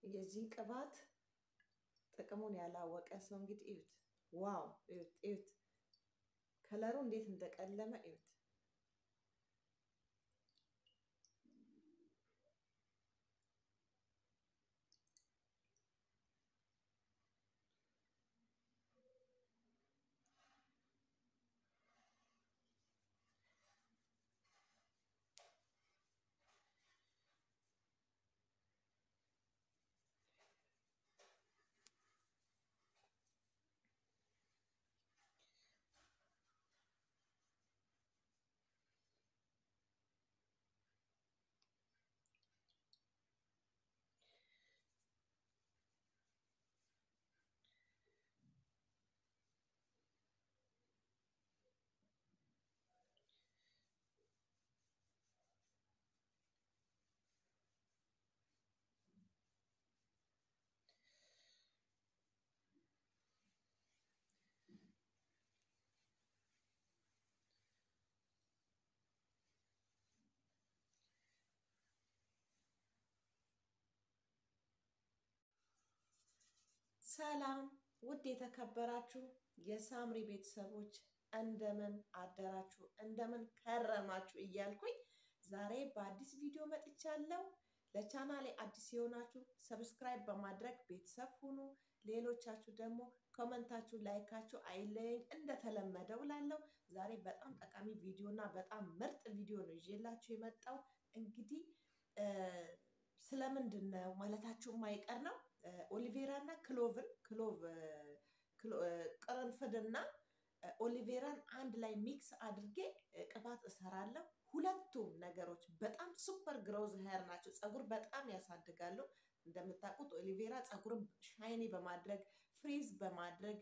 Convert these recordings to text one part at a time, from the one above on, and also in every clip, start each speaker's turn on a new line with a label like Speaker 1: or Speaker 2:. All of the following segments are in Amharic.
Speaker 1: የዚህ ቅባት ጥቅሙን ያላወቀ ሰው እንግዲህ እዩት። ዋው እዩት፣ እዩት ከለሩ እንዴት እንደቀለመ እዩት። ሰላም ውድ የተከበራችሁ የሳምሪ ቤተሰቦች እንደምን አደራችሁ፣ እንደምን ከረማችሁ እያልኩኝ ዛሬ በአዲስ ቪዲዮ መጥቻለሁ። ለቻናሌ አዲስ የሆናችሁ ሰብስክራይብ በማድረግ ቤተሰብ ሁኑ። ሌሎቻችሁ ደግሞ ኮመንታችሁ፣ ላይካችሁ አይለየኝ እንደተለመደው ላለው ዛሬ በጣም ጠቃሚ ቪዲዮ እና በጣም ምርጥ ቪዲዮ ነው ይዤላችሁ የመጣው። እንግዲህ ስለምንድን ነው ማለታችሁ የማይቀር ነው። ኦሊቬራ እና ክሎቭን ክሎቭ ቅርንፍድና ኦሊቬራን አንድ ላይ ሚክስ አድርጌ ቅባት እሰራለሁ። ሁለቱም ነገሮች በጣም ሱፐር ግሮዝ ሄር ናቸው። ፀጉር በጣም ያሳድጋሉ። እንደምታውቁት ኦሊቬራ ፀጉርን ሻይኒ በማድረግ ፍሪዝ በማድረግ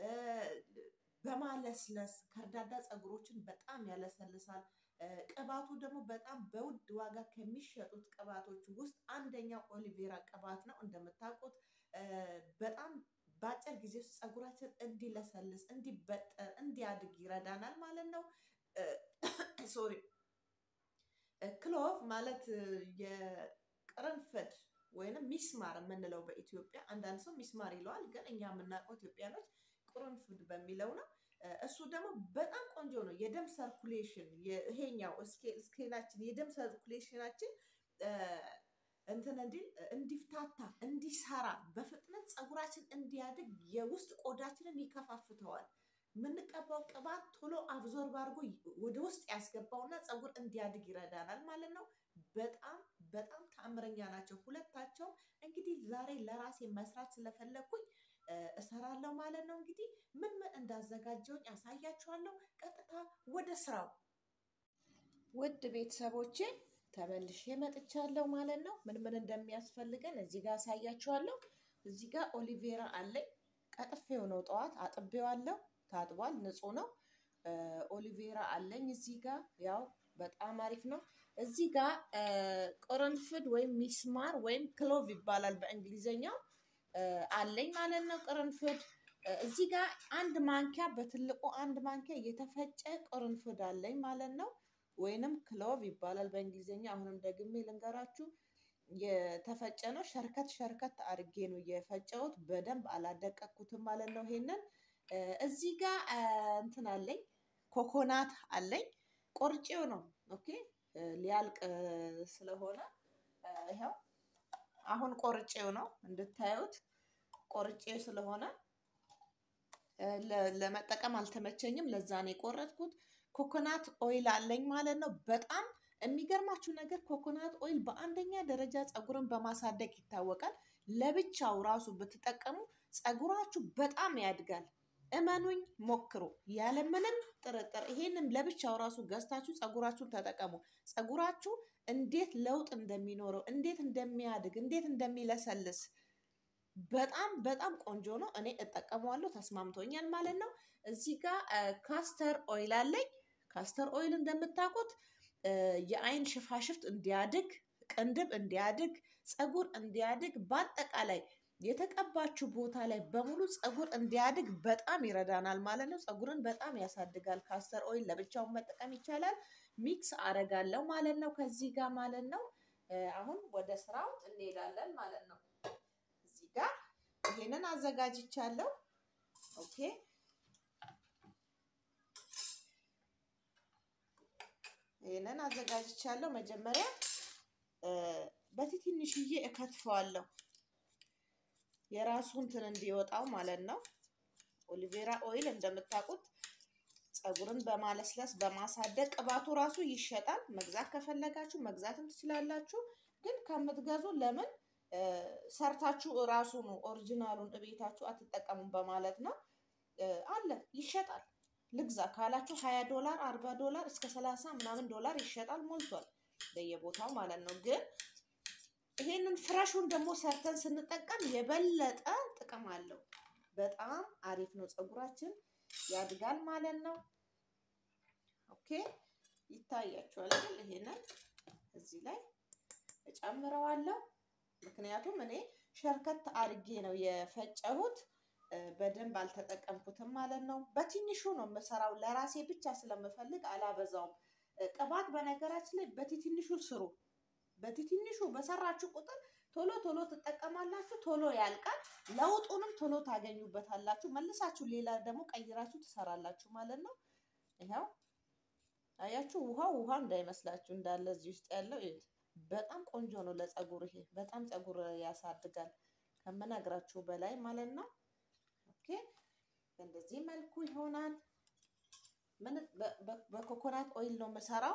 Speaker 1: በማለስለስ ከርዳዳ ፀጉሮችን በጣም ያለሰልሳል። ቅባቱ ደግሞ በጣም በውድ ዋጋ ከሚሸጡት ቅባቶች ውስጥ አንደኛው ኦሊቬራ ቅባት ነው። እንደምታውቁት በጣም በአጭር ጊዜ ውስጥ ፀጉራችን እንዲለሰልስ፣ እንዲበጠር፣ እንዲያድግ ይረዳናል ማለት ነው። ሶሪ ክሎቭ ማለት የቅርንፍድ ወይንም ሚስማር የምንለው በኢትዮጵያ አንዳንድ ሰው ሚስማር ይለዋል፣ ግን እኛ የምናውቀው ኢትዮጵያኖች ቅርንፉድ በሚለው ነው። እሱ ደግሞ በጣም ቆንጆ ነው። የደም ሰርኩሌሽን ይሄኛው ስኬላችን የደም ሰርኩሌሽናችን እንትን እንዲል እንዲፍታታ፣ እንዲሰራ፣ በፍጥነት ፀጉራችን እንዲያድግ የውስጥ ቆዳችንን ይከፋፍተዋል። የምንቀባው ቅባት ቶሎ አብዞርብ አድርጎ ወደ ውስጥ ያስገባውና ፀጉር እንዲያድግ ይረዳናል ማለት ነው። በጣም በጣም ተአምረኛ ናቸው ሁለታቸውም። እንግዲህ ዛሬ ለራሴ መስራት ስለፈለግኩኝ እሰራለሁ ማለት ነው። እንግዲህ ምን ምን እንዳዘጋጀውኝ ያሳያችኋለሁ። ቀጥታ ወደ ስራው። ውድ ቤተሰቦቼ ተመልሼ መጥቻለሁ ማለት ነው። ምን ምን እንደሚያስፈልገን እዚህ ጋር አሳያችኋለሁ። እዚህ ጋር ኦሊቬራ አለኝ። ቀጥፌው ነው ጠዋት አጥቤዋለሁ። ታጥቧል፣ ንጹህ ነው። ኦሊቬራ አለኝ እዚህ ጋር ያው በጣም አሪፍ ነው። እዚህ ጋር ቅርንፍድ ወይም ሚስማር ወይም ክሎቭ ይባላል በእንግሊዘኛው አለኝ ማለት ነው። ቅርንፍድ እዚህ ጋር አንድ ማንኪያ በትልቁ አንድ ማንኪያ የተፈጨ ቅርንፍድ አለኝ ማለት ነው። ወይንም ክሎቭ ይባላል በእንግሊዝኛ። አሁንም ደግሜ ልንገራችሁ የተፈጨ ነው። ሸርከት ሸርከት አድርጌ ነው የፈጨሁት። በደንብ አላደቀኩትም ማለት ነው። ይሄንን እዚህ ጋር እንትን አለኝ ኮኮናት አለኝ። ቆርጬው ነው ኦኬ፣ ሊያልቅ ስለሆነ ይኸው አሁን ቆርጬው ነው እንድታዩት። ቆርጬ ስለሆነ ለመጠቀም አልተመቸኝም። ለዛ ነው የቆረጥኩት። ኮኮናት ኦይል አለኝ ማለት ነው። በጣም የሚገርማችሁ ነገር ኮኮናት ኦይል በአንደኛ ደረጃ ፀጉርን በማሳደግ ይታወቃል። ለብቻው ራሱ ብትጠቀሙ ፀጉራችሁ በጣም ያድጋል። እመኑኝ፣ ሞክሩ ያለምንም ጥርጥር። ይሄንም ለብቻው ራሱ ገዝታችሁ ፀጉራችሁን ተጠቀሙ። ፀጉራችሁ እንዴት ለውጥ እንደሚኖረው፣ እንዴት እንደሚያድግ፣ እንዴት እንደሚለሰልስ በጣም በጣም ቆንጆ ነው። እኔ እጠቀመዋለሁ፣ ተስማምቶኛል ማለት ነው። እዚህ ጋር ካስተር ኦይል አለኝ። ካስተር ኦይል እንደምታውቁት የአይን ሽፋሽፍት እንዲያድግ፣ ቅንድብ እንዲያድግ፣ ፀጉር እንዲያድግ በአጠቃላይ የተቀባችሁ ቦታ ላይ በሙሉ ፀጉር እንዲያድግ በጣም ይረዳናል ማለት ነው። ፀጉርን በጣም ያሳድጋል። ካስተር ኦይል ለብቻውን መጠቀም ይቻላል። ሚክስ አረጋለሁ ማለት ነው ከዚህ ጋር ማለት ነው። አሁን ወደ ስራው እንሄዳለን ማለት ነው። ጋር ይሄንን አዘጋጅቻለሁ። ኦኬ ይሄንን አዘጋጅቻለሁ። መጀመሪያ በትንሽዬ እከትፈዋለሁ የራሱ እንትን እንዲወጣው ማለት ነው። ኦሊቬራ ኦይል እንደምታውቁት ፀጉርን በማለስለስ በማሳደግ ቅባቱ ራሱ ይሸጣል። መግዛት ከፈለጋችሁ መግዛትም ትችላላችሁ። ግን ከምትገዙ ለምን ሰርታችሁ እራሱኑ ኦሪጂናሉን እቤታችሁ አትጠቀሙም በማለት ነው። አለ ይሸጣል። ልግዛ ካላችሁ ሀያ ዶላር አርባ ዶላር እስከ ሰላሳ ምናምን ዶላር ይሸጣል። ሞልቷል በየቦታው ማለት ነው። ግን ይሄንን ፍረሹን ደግሞ ሰርተን ስንጠቀም የበለጠ ጥቅም አለው። በጣም አሪፍ ነው። ፀጉራችን ያድጋል ማለት ነው። ኦኬ ይታያችኋል አይደል? ይሄንን እዚህ ላይ እጨምረዋለሁ። ምክንያቱም እኔ ሸርከት አድርጌ ነው የፈጨሁት። በደንብ አልተጠቀምኩትም ማለት ነው። በትንሹ ነው የምሰራው። ለራሴ ብቻ ስለምፈልግ አላበዛውም። ቅባት በነገራችን ላይ በትንሹ ስሩ። በትንሹ በሰራችሁ ቁጥር ቶሎ ቶሎ ትጠቀማላችሁ። ቶሎ ያልቃል። ለውጡንም ቶሎ ታገኙበታላችሁ። መልሳችሁ ሌላ ደግሞ ቀይራችሁ ትሰራላችሁ ማለት ነው። ይኸው አያችሁ፣ ውሃው ውሃ እንዳይመስላችሁ እንዳለ እዚህ ውስጥ ያለው በጣም ቆንጆ ነው ለፀጉር። ይሄ በጣም ፀጉር ያሳድጋል ከምነግራችሁ በላይ ማለት ነው። ኦኬ በእንደዚህ መልኩ ይሆናል። ምን በኮኮናት ኦይል ነው የምሰራው።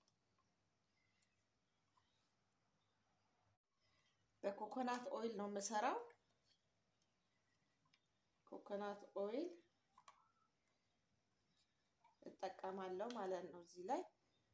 Speaker 1: በኮኮናት ኦይል ነው የምሰራው። ኮኮናት ኦይል እጠቀማለሁ ማለት ነው። እዚህ ላይ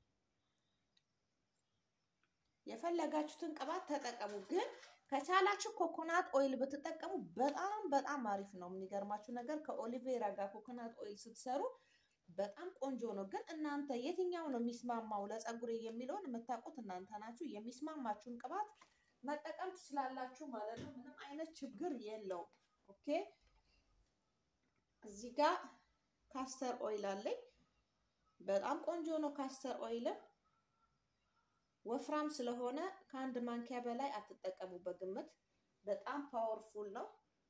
Speaker 1: የፈለጋችሁትን ቅባት ተጠቀሙ። ግን ከቻላችሁ ኮኮናት ኦይል ብትጠቀሙ በጣም በጣም አሪፍ ነው። የሚገርማችሁ ነገር ከኦሊቬራ ጋር ኮኮናት ኦይል ስትሰሩ በጣም ቆንጆ ነው። ግን እናንተ የትኛው ነው የሚስማማው ለፀጉሬ የሚለውን የምታውቁት እናንተ ናችሁ። የሚስማማችሁን ቅባት መጠቀም ትችላላችሁ ማለት ነው። ምንም አይነት ችግር የለውም። ኦኬ እዚህ ጋር ካስተር ኦይል አለኝ። በጣም ቆንጆ ነው ካስተር ኦይልም ወፍራም ስለሆነ ከአንድ ማንኪያ በላይ አትጠቀሙ በግምት። በጣም ፓወርፉል ነው፣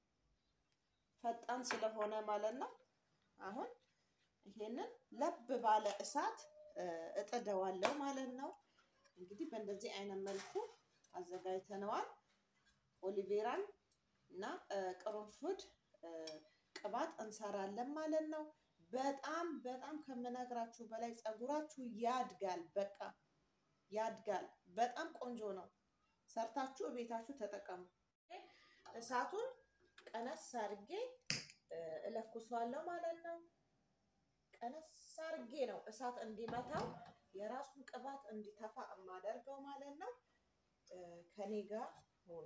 Speaker 1: ፈጣን ስለሆነ ማለት ነው። አሁን ይሄንን ለብ ባለ እሳት እጥደዋለሁ ማለት ነው። እንግዲህ በእንደዚህ አይነት መልኩ አዘጋጅተነዋል። ኦሊቬራን እና ቅርንፉድ ቅባት እንሰራለን ማለት ነው። በጣም በጣም ከምነግራችሁ በላይ ፀጉራችሁ ያድጋል። በቃ ያድጋል። በጣም ቆንጆ ነው። ሰርታችሁ ቤታችሁ ተጠቀሙ። እሳቱን ቀነስ አርጌ እለኩሷለሁ ማለት ነው። ቀነስ አርጌ ነው እሳት እንዲመታው የራሱን ቅባት እንዲተፋ የማደርገው ማለት ነው። ከኔ ጋር ሆኖ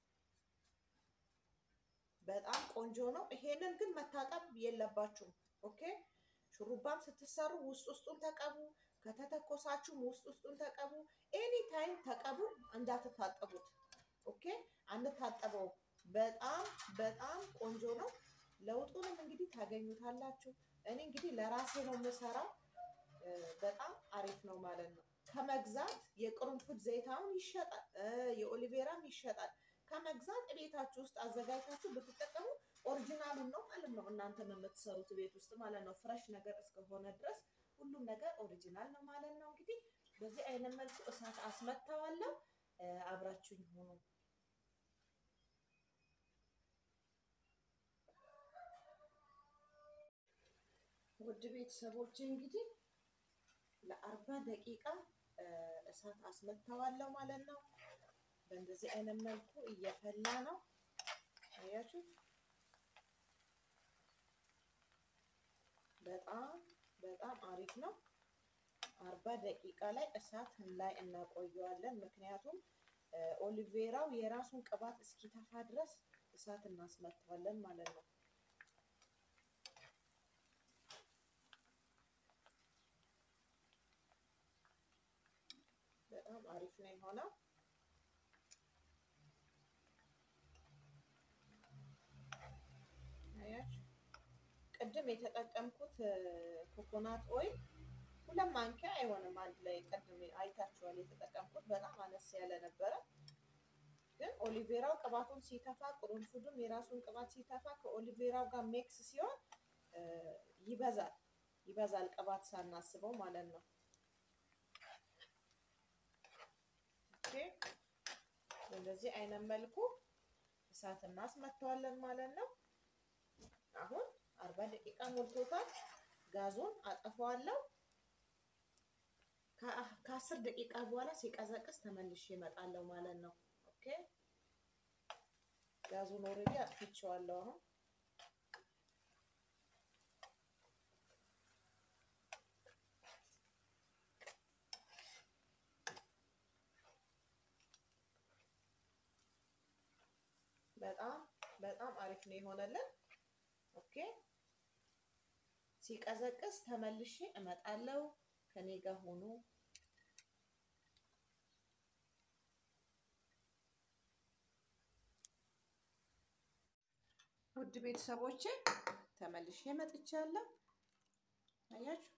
Speaker 1: በጣም ቆንጆ ነው። ይሄንን ግን መታጠብ የለባችሁም። ኦኬ ሹሩባም ስትሰሩ ውስጥ ውስጡን ተቀቡ። ከተተኮሳችሁም ውስጥ ውስጡን ተቀቡ። ኤኒ ታይም ተቀቡ፣ እንዳትታጠቡት። ኦኬ አንታጠበው። በጣም በጣም ቆንጆ ነው። ለውጡንም እንግዲህ ታገኙታላችሁ። እኔ እንግዲህ ለራሴ ነው የምሰራው። በጣም አሪፍ ነው ማለት ነው። ከመግዛት የቅርንፉድ ዘይታውን ይሸጣል፣ የኦሊቬራም ይሸጣል። ከመግዛት ቤታችሁ ውስጥ አዘጋጅታችሁ ብትጠቀሙ ኦሪጂናሉን ነው ማለት ነው። እናንተም የምትሰሩት ቤት ውስጥ ማለት ነው። ፍረሽ ነገር እስከሆነ ድረስ ሁሉም ነገር ኦሪጂናል ነው ማለት ነው። እንግዲህ በዚህ አይነት መልኩ እሳት አስመታዋለሁ። አብራችሁኝ ሆኑ። ውድ ቤተሰቦች እንግዲህ ለአርባ ደቂቃ እሳት አስመታዋለሁ ማለት ነው። በእንደዚህ አይነት መልኩ እየፈላ ነው። አያችሁ፣ በጣም በጣም አሪፍ ነው። አርባ ደቂቃ ላይ እሳት ላይ እናቆየዋለን። ምክንያቱም ኦሊቬራው የራሱን ቅባት እስኪተፋ ድረስ እሳት እናስመታዋለን ማለት ነው። በጣም አሪፍ ነው የሆነው። ቅድም የተጠቀምኩት ኮኮናት ኦይል ሁለት ማንኪያ አይሆንም። አንድ ላይ ቅድም አይታችኋል። የተጠቀምኩት በጣም አነስ ያለ ነበረ። ግን ኦሊቬራው ቅባቱን ሲተፋ ቅርንፉዱም የራሱን ቅባት ሲተፋ ከኦሊቬራው ጋር ሜክስ ሲሆን ይበዛል ይበዛል ቅባት ሳናስበው ማለት ነው። ኦኬ በእንደዚህ አይነት መልኩ እሳት እናስመተዋለን ማለት ነው። አሁን አርባ ደቂቃ ሞልቶታል። ጋዙን አጠፋዋለሁ። ከአስር ደቂቃ በኋላ ሲቀዘቅዝ ተመልሼ እመጣለሁ ማለት ነው። ኦኬ ጋዙን ኦልሬዲ አጥፍቼዋለሁ አሁን በጣም በጣም አሪፍ ነው የሆነልን። ኦኬ ሲቀዘቅዝ ተመልሼ እመጣለሁ። ከኔ ጋር ሆኖ ውድ ቤተሰቦቼ ተመልሼ መጥቻለሁ። አያችሁ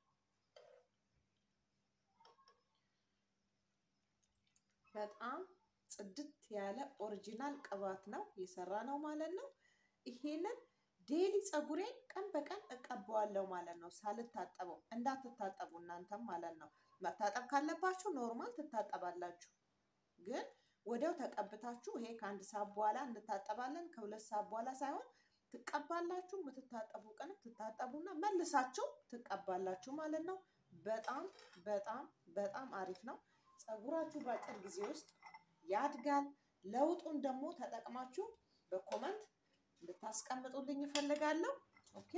Speaker 1: በጣም ጽድት ያለ ኦሪጂናል ቅባት ነው የሰራ ነው ማለት ነው። ይሄንን ዴሊ ፀጉሬን ቀን በቀን እቀባዋለሁ ማለት ነው፣ ሳልታጠበው። እንዳትታጠቡ እናንተም ማለት ነው። መታጠብ ካለባችሁ ኖርማል ትታጠባላችሁ፣ ግን ወዲያው ተቀብታችሁ ይሄ ከአንድ ሰዓት በኋላ እንታጠባለን ከሁለት ሰዓት በኋላ ሳይሆን ትቀባላችሁ። የምትታጠቡ ቀን ትታጠቡና መልሳችሁ ትቀባላችሁ ማለት ነው። በጣም በጣም በጣም አሪፍ ነው። ፀጉራችሁ በአጭር ጊዜ ውስጥ ያድጋል። ለውጡን ደግሞ ተጠቅማችሁ በኮመንት እንድታስቀምጡልኝ እፈልጋለሁ። ኦኬ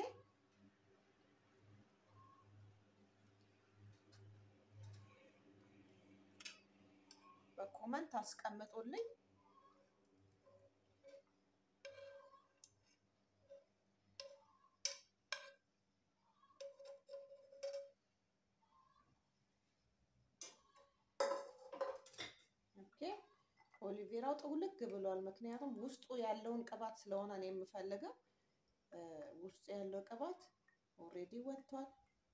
Speaker 1: በኮመንት አስቀምጡልኝ። ኦኬ ኦሊቬራው ጥውልግ ብሏል። ምክንያቱም ውስጡ ያለውን ቅባት ስለሆነ ነው የምፈልገው። ውስጡ ያለው ቅባት ኦልሬዲ ወጥቷል።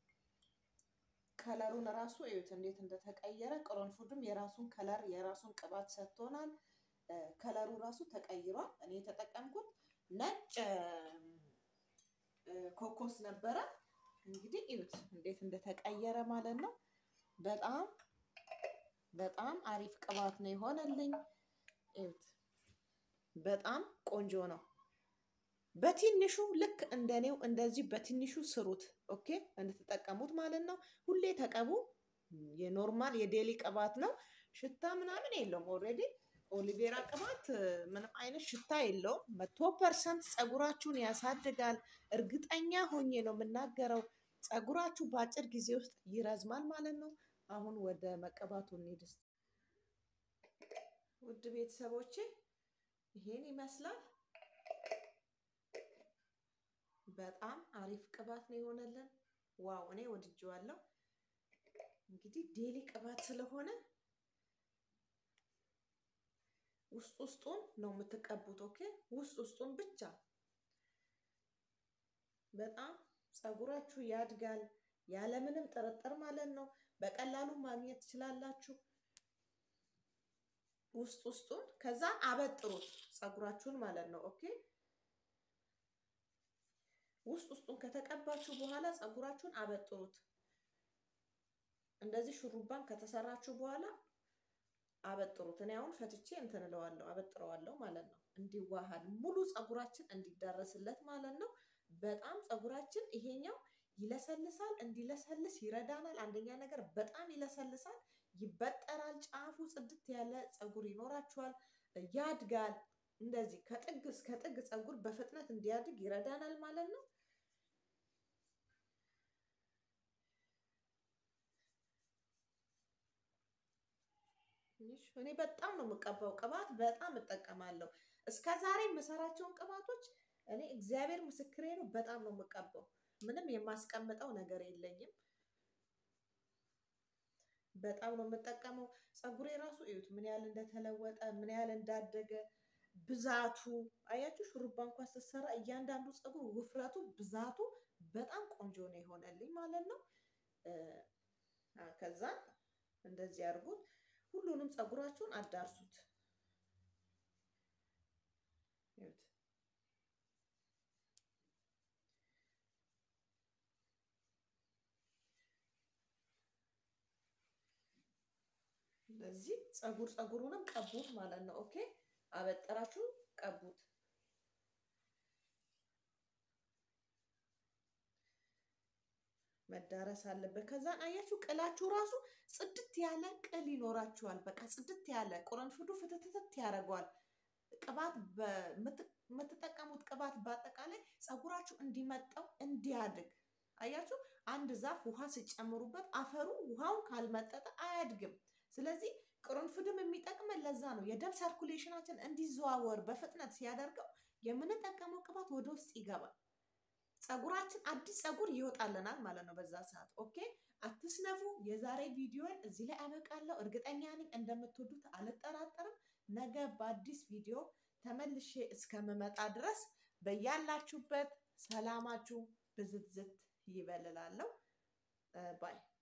Speaker 1: ከለሩን ራሱ እዩት እንዴት እንደተቀየረ። ቅርንፉድም የራሱን ከለር የራሱን ቅባት ሰጥቶናል። ከለሩ ራሱ ተቀይሯል። እኔ የተጠቀምኩት ነጭ ኮኮስ ነበረ። እንግዲህ እዩት እንዴት እንደተቀየረ ማለት ነው። በጣም በጣም አሪፍ ቅባት ነው የሆነልኝ። እዩት በጣም ቆንጆ ነው። በትንሹ ልክ እንደኔው እንደዚህ በትንሹ ስሩት። ኦኬ እንድትጠቀሙት ማለት ነው። ሁሌ ተቀቡ። የኖርማል የዴሊ ቅባት ነው። ሽታ ምናምን የለውም። ኦልሬዲ ኦሊቬራ ቅባት ምንም አይነት ሽታ የለውም። መቶ ፐርሰንት ፀጉራችሁን ያሳድጋል። እርግጠኛ ሆኜ ነው የምናገረው። ፀጉራችሁ በአጭር ጊዜ ውስጥ ይረዝማል ማለት ነው። አሁን ወደ መቀባቱ እንሂድ። ውድ ቤተሰቦቼ ይሄን ይመስላል። በጣም አሪፍ ቅባት ነው የሆነልን። ዋው እኔ ወድጄዋለሁ። እንግዲህ ዴሊ ቅባት ስለሆነ ውስጥ ውስጡን ነው የምትቀቡት። ኦኬ ውስጥ ውስጡን ብቻ። በጣም ፀጉራችሁ ያድጋል ያለምንም ጥርጥር ማለት ነው። በቀላሉ ማግኘት ትችላላችሁ። ውስጥ ውስጡን ከዛ አበጥሩት ፀጉራችሁን ማለት ነው። ኦኬ ውስጥ ውስጡን ከተቀባችሁ በኋላ ፀጉራችሁን አበጥሩት። እንደዚህ ሹሩባን ከተሰራችሁ በኋላ አበጥሩት። እኔ አሁን ፈትቼ እንትን እለዋለሁ አበጥረዋለሁ ማለት ነው። እንዲዋሃድ ሙሉ ፀጉራችን እንዲዳረስለት ማለት ነው። በጣም ፀጉራችን ይሄኛው ይለሰልሳል። እንዲለሰልስ ይረዳናል። አንደኛ ነገር በጣም ይለሰልሳል፣ ይበጠራል። ጫፉ ጽድት ያለ ፀጉር ይኖራችኋል፣ ያድጋል። እንደዚህ ከጥግ እስከ ጥግ ፀጉር በፍጥነት እንዲያድግ ይረዳናል ማለት ነው። እኔ በጣም ነው የምቀባው ቅባት በጣም እጠቀማለሁ። እስከ ዛሬ የምሰራቸውን ቅባቶች እኔ እግዚአብሔር ምስክሬ ነው በጣም ነው የምቀባው። ምንም የማስቀምጠው ነገር የለኝም። በጣም ነው የምጠቀመው። ፀጉሬ ራሱ እዩት ምን ያህል እንደተለወጠ ምን ያህል እንዳደገ ብዛቱ አያችሁ። ሹሩባ እንኳን ስትሰራ እያንዳንዱ ፀጉር ውፍረቱ፣ ብዛቱ በጣም ቆንጆ ነው የሆነልኝ ማለት ነው። ከዛ እንደዚህ አድርጉት። ሁሉንም ፀጉራችሁን አዳርሱት። ይኸውት ለዚህ ፀጉር ፀጉሩንም ቀቡት ማለት ነው። ኦኬ አበጠራችሁ ቀቡት። መዳረስ አለበት። ከዛን አያችሁ ቅላችሁ ራሱ ጽድት ያለ ቅል ይኖራችኋል። በቃ ጽድት ያለ ቁርንፉዱ ፍትትት ያደርገዋል። ቅባት የምትጠቀሙት ቅባት በአጠቃላይ ፀጉራችሁ እንዲመጣው እንዲያድግ አያችሁ። አንድ ዛፍ ውሃ ሲጨምሩበት አፈሩ ውሃውን ካልመጠጠ አያድግም። ስለዚህ ቅርንፉድም የሚጠቅመን ለዛ ነው። የደም ሰርኩሌሽናችን እንዲዘዋወር በፍጥነት ሲያደርገው የምንጠቀመው ቅባት ወደ ውስጥ ይገባል። ፀጉራችን አዲስ ፀጉር ይወጣልናል ማለት ነው በዛ ሰዓት። ኦኬ አትስነፉ። የዛሬ ቪዲዮን እዚህ ላይ አበቃለሁ። እርግጠኛ ነኝ እንደምትወዱት አልጠራጠርም። ነገ በአዲስ ቪዲዮ ተመልሼ እስከምመጣ ድረስ በያላችሁበት ሰላማችሁ ብዝትዝት ይበልላለሁ ባይ